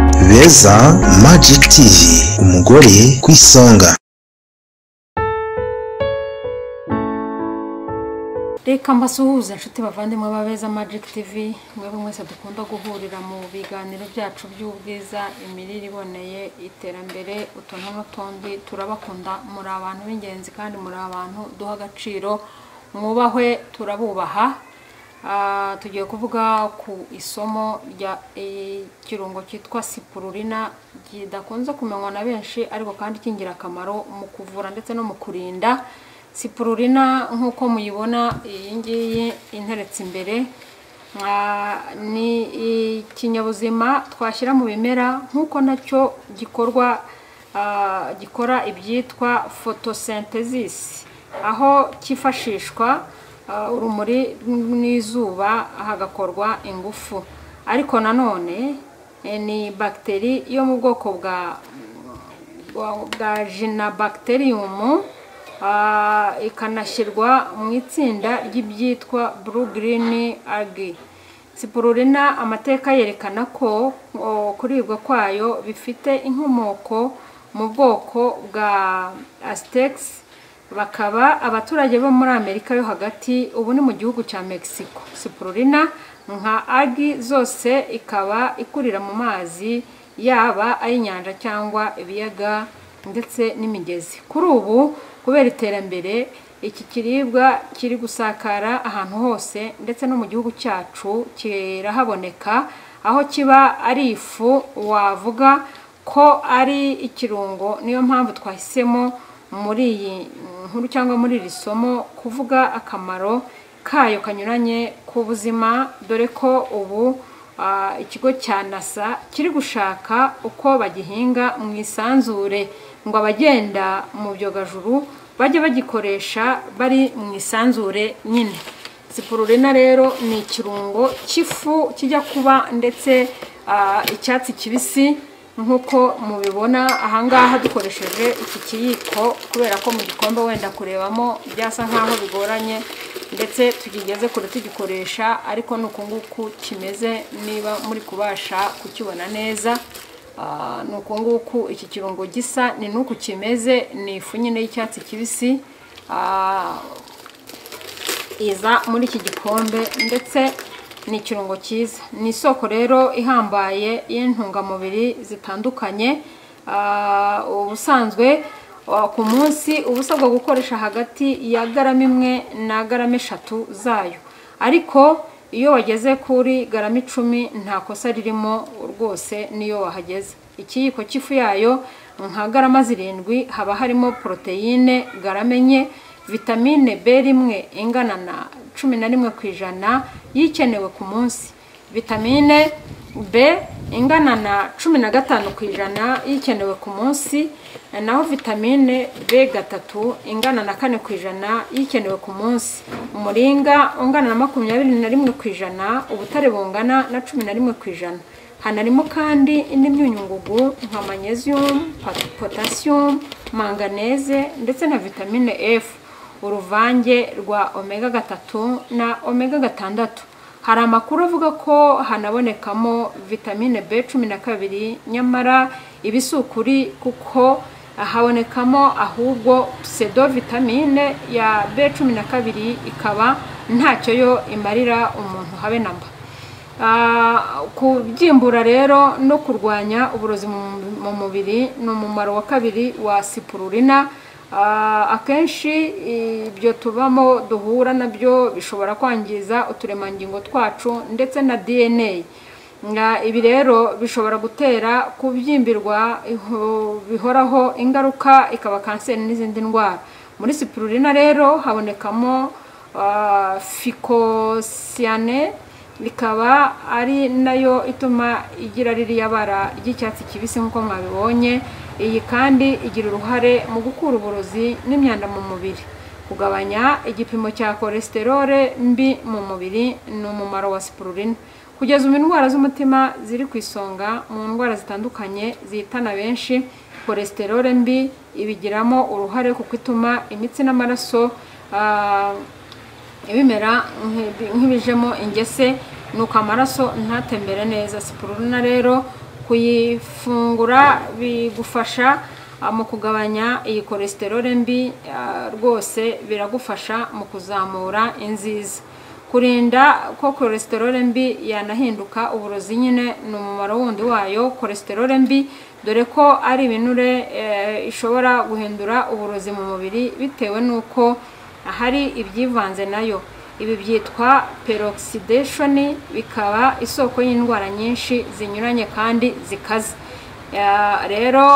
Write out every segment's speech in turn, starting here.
Icyongereza Magic TV umugore ku isonga reka mbasuhuze inshuti bavandimwe beza magic tv mwebwe mwese dukunda guhurira mu biganiro byacu by'ubwiza imirire iboneye iterambere utuntu n'utundi turabakunda muri abantu b'ingenzi kandi muri abantu duha agaciro mwubahwe turabubaha Ah, tugiye kuvuga ku isomo rya eh, ikirungo cyitwa sipurulina kidakunze kumenywa na benshi ariko kandi cy'ingirakamaro mu kuvura ndetse no mu kurinda sipurulina nk'uko muyibona iyi ngiyi interetse imbere ah, ni ikinyabuzima twashyira mu bimera nk'uko nacyo gikorwa ah, gikora ibyitwa photosynthesis aho cyifashishwa Uh, urumuri n'izuba hagakorwa ingufu ariko nanone eh, ni bagiteri yo mu bwoko bwa bwa- bwa jina bagiterium ikanashyirwa mu itsinda ry'ibyitwa blue green algae sipurulina amateka yerekana ko o, kuribwa kwayo bifite inkomoko mu bwoko bwa aztecs bakaba abaturage bo muri amerika yo hagati ubu ni mu gihugu cya mexico sipurulina nka agi zose ikaba ikurira mu mazi yaba ay'inyanja cyangwa ibiyaga ndetse n'imigezi kuri ubu kubera iterambere iki kiribwa kiri gusakara ahantu hose ndetse no mu gihugu cyacu kirahaboneka aho kiba ari ifu wavuga ko ari ikirungo niyo mpamvu twahisemo muri iyi nkuru cyangwa muri iri somo kuvuga akamaro kayo kanyuranye ku buzima dore ko ubu ah, ikigo cya nasa kiri gushaka uko bagihinga mu isanzure ngo abagenda mu byogajuru bajye bagikoresha bari mu isanzure nyine sipurulina rero ni ikirungo cy'ifu kijya kuba ndetse ah, icyatsi kibisi nk'uko mubibona ahangaha dukoresheje iki kiyiko kubera ko mu gikombe wenda kurebamo byasa nk'aho bigoranye ndetse tugigeze kure tugikoresha ariko ni uku nguku kimeze niba muri kubasha kukibona neza Ah, ni uku nguku iki kirungo gisa ni n'uku kimeze ni ifu nyine y'icyatsi kibisi Ah, iza muri iki gikombe ndetse ni ikirungo cyiza ni isoko rero ihambaye y'intungamubiri zitandukanye Ah, ubusanzwe ah, ku munsi uba usabwa gukoresha hagati ya garama imwe na garama eshatu zayo ariko iyo wageze kuri garama icumi nta kosa ririmo rwose niyo wahageze ikiyiko cy'ifu yayo nka garama zirindwi haba harimo poroteyine garama enye vitamine b rimwe ingana na cumi na rimwe ku ijana y'ikenewe ku munsi vitamine b ingana na cumi na gatanu ku ijana y'ikenewe ku munsi naho vitamine b gatatu ingana na kane ku ijana y'ikenewe ku munsi umuringa ungana na makumyabiri na rimwe ku ijana ubutare bungana na cumi na rimwe ku ijana hanarimo kandi indi myunyungugu nka magnesium pot- potassium manganeze ndetse na vitamine f uruvange rwa omega gatatu na omega gatandatu hari amakuru avuga ko hanabonekamo vitamine b cumi na kabiri nyamara ibi si ukuri kuko habonekamo ahubwo pseudo vitamine ya b cumi na kabiri ikaba ntacyo yo imarira umuntu habe na mba Ah, kubyimbura rero no kurwanya uburozi mu- mu mubiri ni umumaro wa kabiri wa sipurulina Ah, akenshi ibyo tubamo duhura nabyo bishobora kwangiza uturemangingo twacu ndetse na dna Nga- ibi rero bishobora gutera kubyimbirwa iho- bihoraho ingaruka ikaba kanseri n'izindi ndwara muri sipurulina rero habonekamo ah, ficosiyane ikaba ari nayo ituma igira ririya bara ry'icyatsi kibisi nk'uko mwabibonye iyi kandi igira uruhare mu gukura uburozi n'imyanda mu mubiri kugabanya igipimo cya kolesterole mbi mu mubiri ni umumaro wa sipurulina kugeza ubu indwara z'umutima ziri ku isonga mu ndwara zitandukanye zihitana benshi kolesterole mbi ibigiramo uruhare kuko ituma imitsi n'amaraso ah, ibimera nk'ibi- nk'ibijemo ingese nuko amaraso ntatembere neza sipurulina rero kuyifungura bigufasha ah, mu kugabanya iyi kolesterole mbi ah, rwose biragufasha mu kuzamura inziza kurinda ko kolesterole mbi yanahinduka uburozi nyine ni umumaro wundi wayo kolesterole mbi dore ko ari ibinure eh, ishobora guhindura uburozi mu mubiri bitewe n'uko hari ibyivanze nayo ibi byitwa peroxidation bikaba isoko y'indwara nyinshi zinyuranye kandi zikaze Ya, rero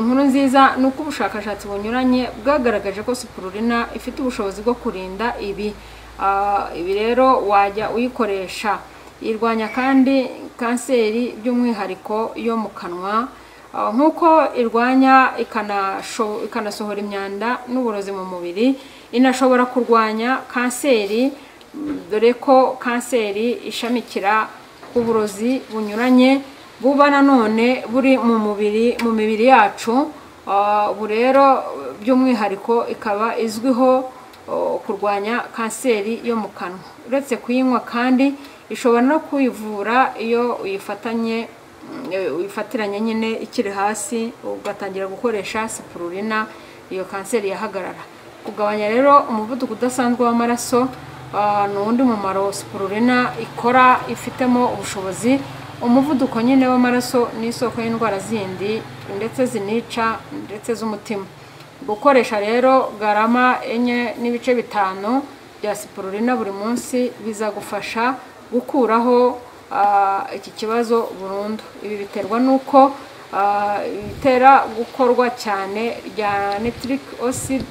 inkuru nziza ni uko ubushakashatsi bunyuranye bwagaragaje ko sipurulina ifite ubushobozi bwo kurinda ibi Ah, ibi rero wajya uyikoresha irwanya kandi kanseri by'umwihariko yo mu kanwa Ah, nk'uko irwanya ikanasho- ikanasohora imyanda n'uburozi mu mubiri inashobora kurwanya kanseri mm, dore ko kanseri ishamikira uburozi bunyuranye buba nanone buri mu mubiri mu mibiri yacu Ah, ubu rero by'umwihariko ikaba izwiho oh, kurwanya kanseri yo mu kanwa uretse kuyinywa kandi ishobora no kuyivura iyo uyifatanye mm, eh, uyifatiranye nyine ikiri hasi ugatangira gukoresha sipurulina iyo kanseri yahagarara kugabanya rero umuvuduko udasanzwe w'amaraso Ah, ni uwundi mumaro sipurulina ikora ifitemo ubushobozi umuvuduko nyine w'amaraso ni isoko y'indwara zindi ndetse zinica ndetse z'umutima gukoresha rero garama enye n'ibice bitanu bya sipurulina buri munsi bizagufasha gukuraho ah, iki kibazo burundu ibi biterwa n'uko ah, bitera gukorwa cyane rya nitric acid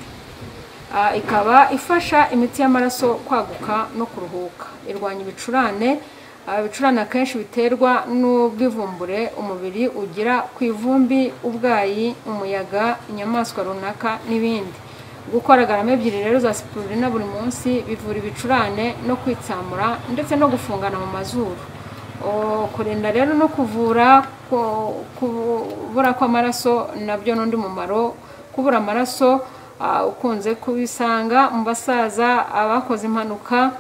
Ah, ikaba ifasha imitsi y'amaraso kwaguka no kuruhuka irwanya ibicurane Ah, ibicurane akenshi biterwa n'ubwivumbure umubiri ugira ku ivumbi ubwayi umuyaga inyamaswa runaka n'ibindi gukora garama ebyiri rero za sipurulina buri munsi bivura ibicurane no kwitsamura ndetse no gufungana mu mazuru O, kurinda rero no kuvura ko- kubura kw'amaraso nabyo n'undi mumaro kubura amaraso ah, ukunze kubisanga mu basaza abakoze impanuka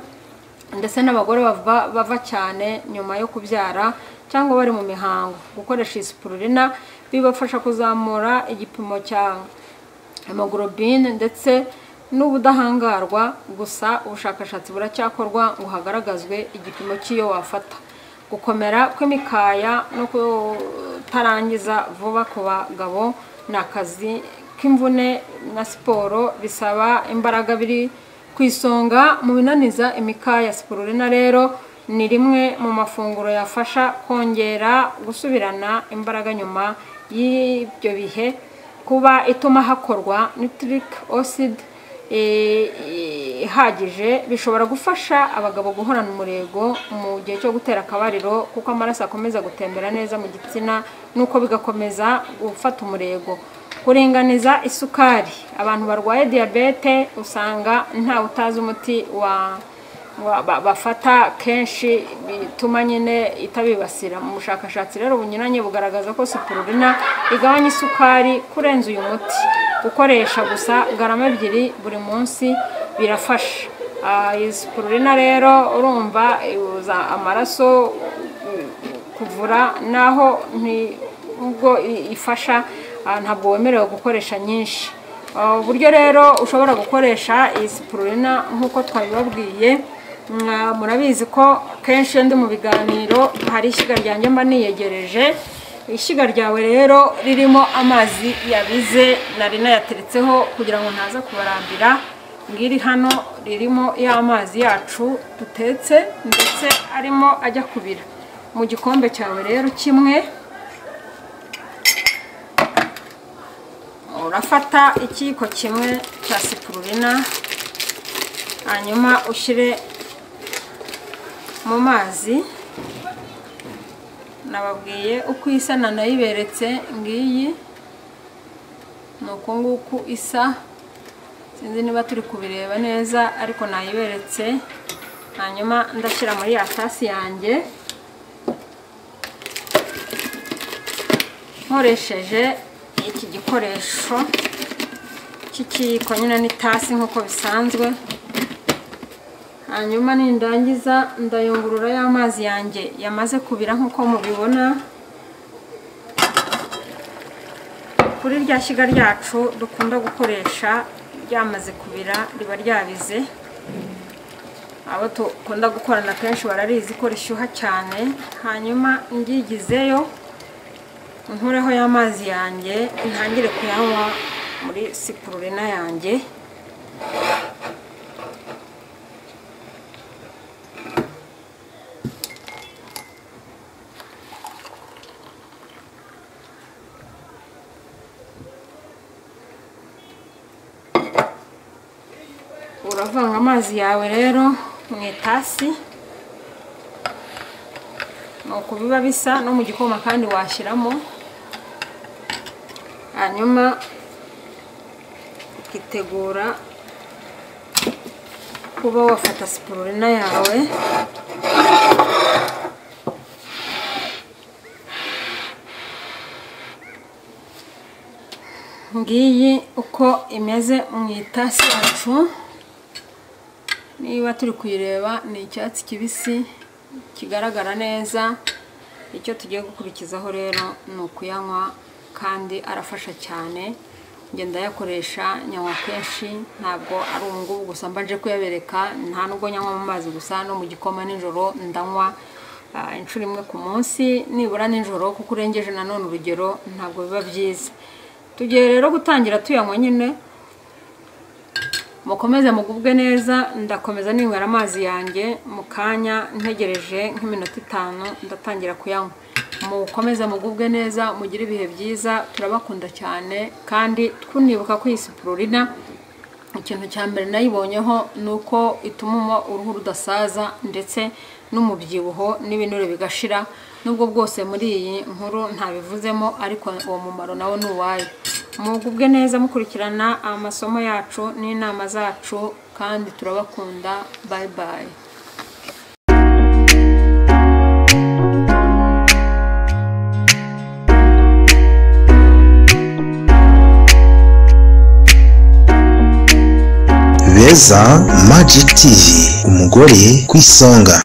ndetse n'abagore bava, bava cyane nyuma yo kubyara cyangwa bari mu mihango gukoresha iyi sipurulina bibafasha kuzamura igipimo cya hemoglobine ndetse n'ubudahangarwa gusa ubushakashatsi buracyakorwa ngo hagaragazwe igipimo cy'iyo wafata gukomera kw'imikaya no kutarangiza vuba ku bagabo ni akazi k'imvune na siporo bisaba imbaraga biri ku isonga mu binaniza imikaya sipurulina rero ni rimwe mu mafunguro yafasha kongera gusubirana imbaraga nyuma y'ibyo bihe kuba ituma hakorwa nitric acid eh, eh, ihagije bishobora gufasha abagabo guhorana umurego mu gihe cyo gutera akabariro kuko amaraso akomeza gutembera neza mu gitsina nuko bigakomeza gufata umurego kuringaniza isukari abantu barwaye diyabete usanga ntawe utazi umuti wa wa- ba- bafata kenshi bituma nyine itabibasira mu bushakashatsi rero bunyuranye bugaragaza ko sipurulina igabanya isukari kurenza uyu muti gukoresha gusa garama ebyiri buri munsi birafasha Ah, iyi sipurulina rero urumva ibuza amaraso kuvura naho nti- nubwo i- ifasha ah, ntabwo wemerewe gukoresha nyinshi Ah, uburyo rero ushobora gukoresha iyi sipurulina nk'uko twabibabwiye mwa- murabizi ko kenshi iyo ndi mu biganiro hari ishyiga ryanjye mba niyegereje ishyiga ryawe rero ririmo amazi yabize nari nayateretseho kugira ngo ntaza kubarambira ngiri hano ririmo y'amazi yacu dutetse ndetse arimo ajya kubira mu gikombe cyawe rero kimwe urafata ikiyiko kimwe cya sipurulina hanyuma ushyire mu mazi nababwiye uko isa nanayiberetse ngiyi ni uku nguku isa sinzi niba turi kubireba neza ariko nayiberetse hanyuma ndashyira muri ya tasi yanjye nkoresheje iki gikoresho cy'ikiyiko nyine n'itasi nk'uko bisanzwe hanyuma nindangiza ndayungurura ya mazi yanjye yamaze kubira nk'uko mubibona kuri rya shyiga ryacu dukunda gukoresha ryamaze kubira riba ryabize abo dukunda gukorana kenshi bararizi ko rishyuha cyane hanyuma ngyigizeyo nkureho y'amazi yanjye ntangire kuyanywa muri sipururina yanjye uravanga amazi yawe rero mu itasi ni uko biba bisa no mu gikoma kandi washyiramo hanyuma ukitegura kuba wafata sipururina yawe ngiyi uko imeze mu itasi yacu niba turi kuyireba ni icyatsi kibisi kigaragara neza icyo tugiye gukurikizaho rero ni ukuyanywa kandi arafasha cyane ngenda ayakoresha nyanywa kenshi ntabwo ari ngubu gusa mbanje kuyabereka nta nubwo nyanywa mu mazi gusa no mu gikoma nijoro ndanywa inshuro imwe ku munsi nibura nijoro kuko urengeje nanone urugero ntabwo biba byiza tugiye rero gutangira tuyanywa nyine mukomeze mugubwe neza ndakomeza ninywera amazi yanjye mu kanya ntegereje nk'iminota itanu ndatangira kuyanywa mukomeze mugubwe neza mugire ibihe byiza turabakunda cyane kandi twunibuka ko iyi sipururina ikintu cya mbere nayibonyeho ni uko ituma uruhu rudasaza ndetse n'umubyibuho n'ibinure bigashira nubwo bwose muri iyi nkuru ntabivuzemo ariko uwo mumaro nawo ni uwayo mugubwe neza mukurikirana amasomo yacu n'inama zacu kandi turabakunda bayi bayi beza magic tv umugore ku isonga